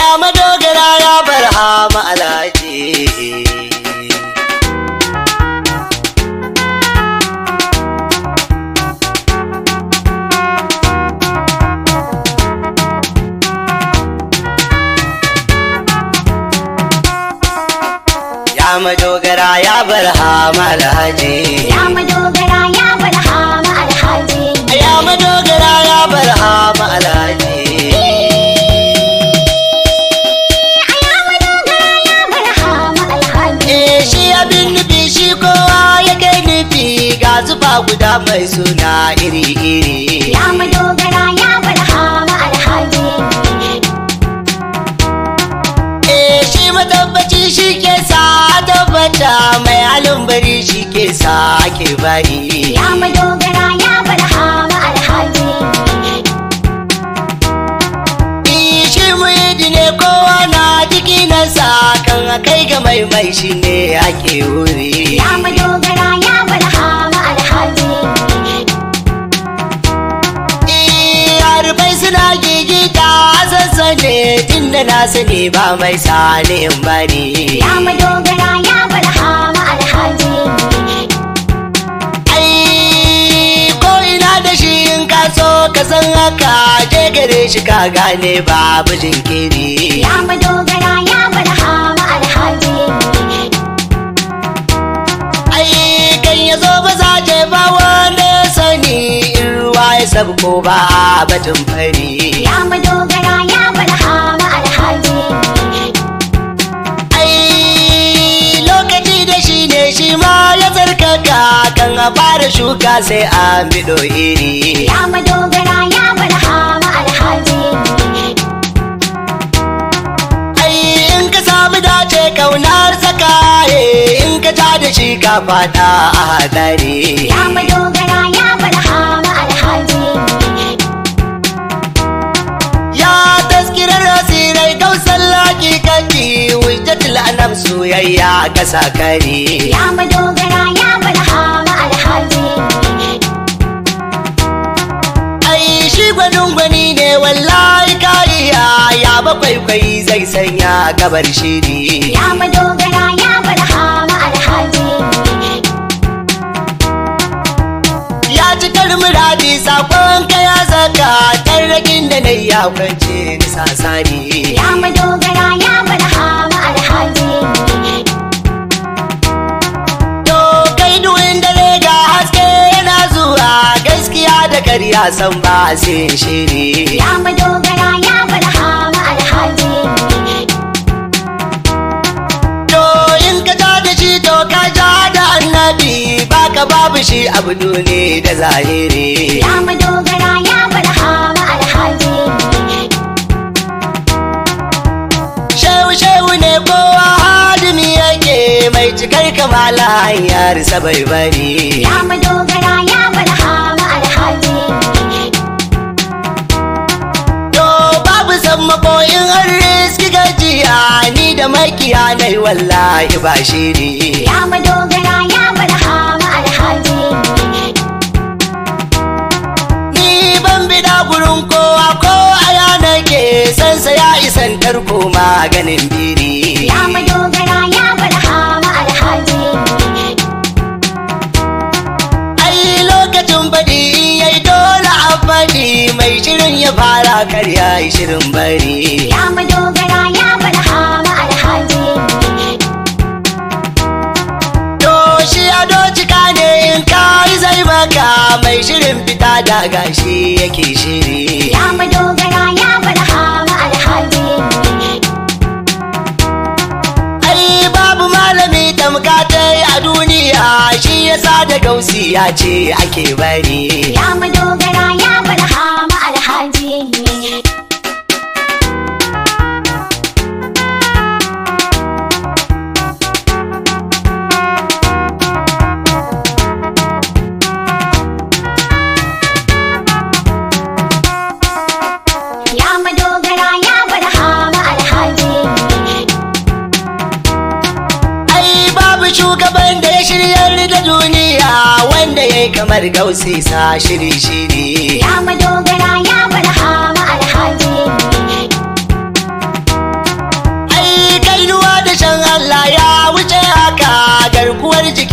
ya madogara ya barhama alhaji ya madogara ya barhama alhaji Ya madogara ya barhama alhaji. ya madogara ya barhama alhaji Ya madogara ya barhama alhaji. Eh shi abin nufi shi kowa ya kai nufi ga zuba guda mai suna iri-iri. Ya madogara ya barhama alhaji. Eh shi matabbaci shi ke sa tabbata mai halin bari shi ke sa ake bari. Ya madogara ya barhama alhaji. Eh shi muhidi ne kowa na jiki na sa kan kai ga mai mai shi ne ake wuri. Ya madogara ya barhama alhaji. Eh harbai suna gigita sassane tun da na sani ba mai sani in bari. Ya madogara ya barhama alhaji. ai ko ina da shi in ka so ka san haka je gare shi ka gane babu jinkiri Ya madogara ya barhama alhaji. ai kan ya zo ba za je ba wanda ya sani in ruwa ya sabko ba batun fari Ya madogara ya barhama alhaji. ai lokaci da shi ne shi ma ya tsarkaka kan a fara shuka sai a bido iri Ya madogara ya barhama alhaji. ai in ka samu dace kaunar saka in ka ja da shi ka fada a hadari Ya madogara ya barhama alhaji. ya taskirar asirai kausan laki kaki wujjatul anam soyayya ka sakari Ya madogara ya barhama alhaji. ai shi gwanin gwani ne wallahi kariya ya bakwai kwai zai sanya gabar shiri Ya madogara ya barhama alhaji. ya cikar muradi sakon ka ya saka tarrakin da na ya kwance ni sasari Ya madogara ya barhama alhaji. To kai duwin dare ga haske yana zuwa gaskiya da karya san ba sai shiri. Ya madogara ya barhama alhaji. To in ka ja da shi to ka ja da annabi baka babu shi abu ne da zahiri. Ya madogara ya barhama alhaji. Shehu shehu ne kowa hadimi yake mai cikar kamala hanyar bai bari. Ya madogara ya barhama alhaji. To babu sammako in an riski gajiya ni da makiya nai wallahi ba shiri. Ya madogara ya barhama alhaji. Ni ban bida gurin kowa ko aya nake sansa ya isan tarko maganin biri. Ya madogara ya barhama alhaji. Ai lokacin baɗi yayi dole a faɗi mai shirin ya fara karya yi shirin bari. Ya madogara ya barhama alhaji. To shi ado cika ne in kai zai maka mai shirin fita da gashi yake shiri. Ya madogara ya barhama alhaji. Ai babu malami tamkatai a duniya shi yasa da gausi ya ce ake bari. Ya madogara ya barhama alhaji. Ya madogara ya barhama alhaji. Ai babu shugaban da ya shiryar da duniya wanda ya yi kamar gausi sa shiri-shiri. Ya madogara ya barhama alhaji.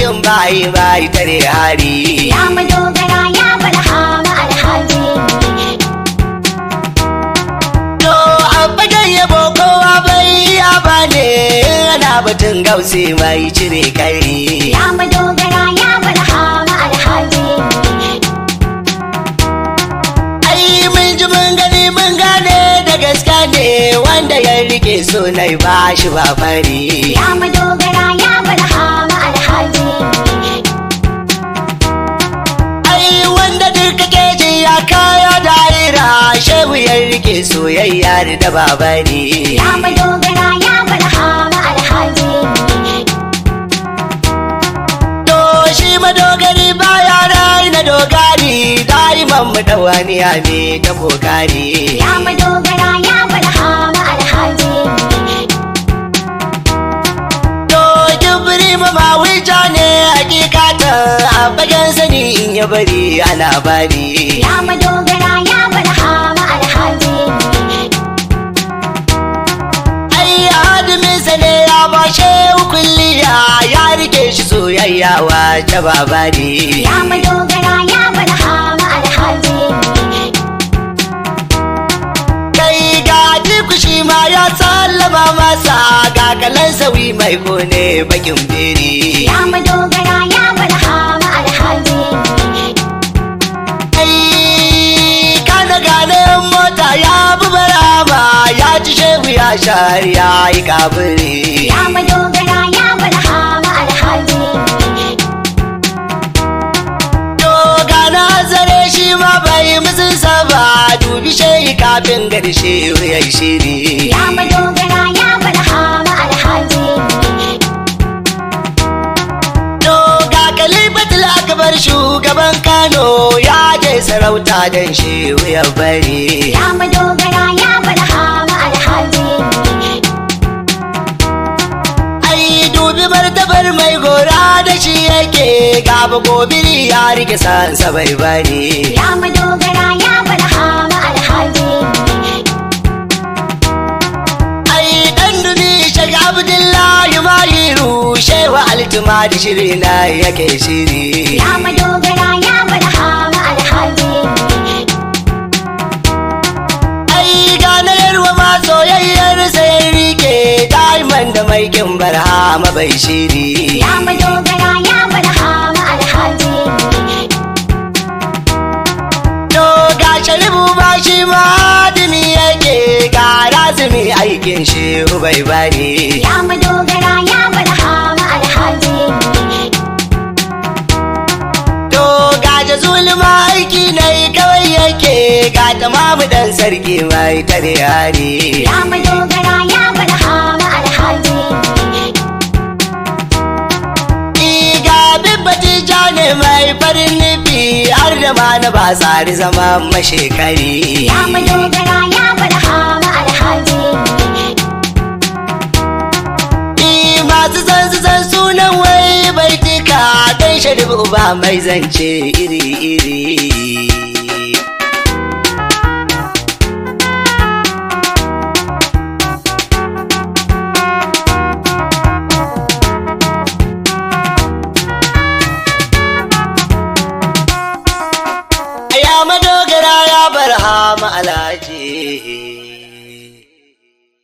cikin bayi bayi tare hari Ya madogara ya barhama alhaji. to a fagen yabo kowa bai ya bane ana batun gausi mai cire kai Ya madogara ya barhama alhaji. ai mun ji mun gani mun gane da gaske ne wanda ya rike sunai ba shi ba fari Ya madogara ya barhama alhaji. ai wanda duka keji ya kaya daira shehu ya rike soyayya da babari Ya madogara ya barhama alhaji. to shi madogari baya raina dogari daiman mu dawaniya ne ta kokari Ya madogara ya barhama alhaji. to kibiri ma mawija ne hakikatan a fagen sani in ya bari ana bari Ya madogara ya barhama alhaji. ai adaminsa ne ya bashe kulliya ya rike shi soyayya wa ta babari Ya madogara ya barhama alhaji. kai ga shi ma ya sallama masa ga kalan sauyi mai kone bakin biri Ya madogara ya barhama alhaji. ai kana gane mota ya bi barama ya ci shehu ya shari ya yi kabiri Ya madogara ya barhama alhaji. to ga nazare shi ma bai musun saba dubi shehi kafin garshe ya yi shiri Ya madogara ya barhama alhaji. To ga kalifatul akbar shugaban Kano ya je sarauta don shehu ya bari. Ya madogara ya barhama alhaji. Ai dubi martabar mai gora da shi yake gaba gobiri ya rike sansa bai bari. Ya madogara ya barhama alhaji. Ai dan dubi shag Abdullahi Mahiru shehu altuma da shiri na yake shiri. Ya madogara ya barhama alhaji. Ai ganar wa ma soyayyar sai rike diamond da mai kin barhama bai shiri. Ya madogara ya barhama alhaji. To ga sharibu ba shi ma adimi yake ga razumi aikin shi bai bari. Ya madogara ya barhama alhaji. To ga jazulma aiki na kawai yake ga tamamu dan sarki mai tare hari. Ya madogara ya barhama alhaji. Ni ga bibbati ne mai farin nufi har da ma na ba tsari zama mashekari. Ya madogara ya barhama alhaji. Ni masu san su san sunan wai bai tika dan sharibu ba mai zance iri-iri.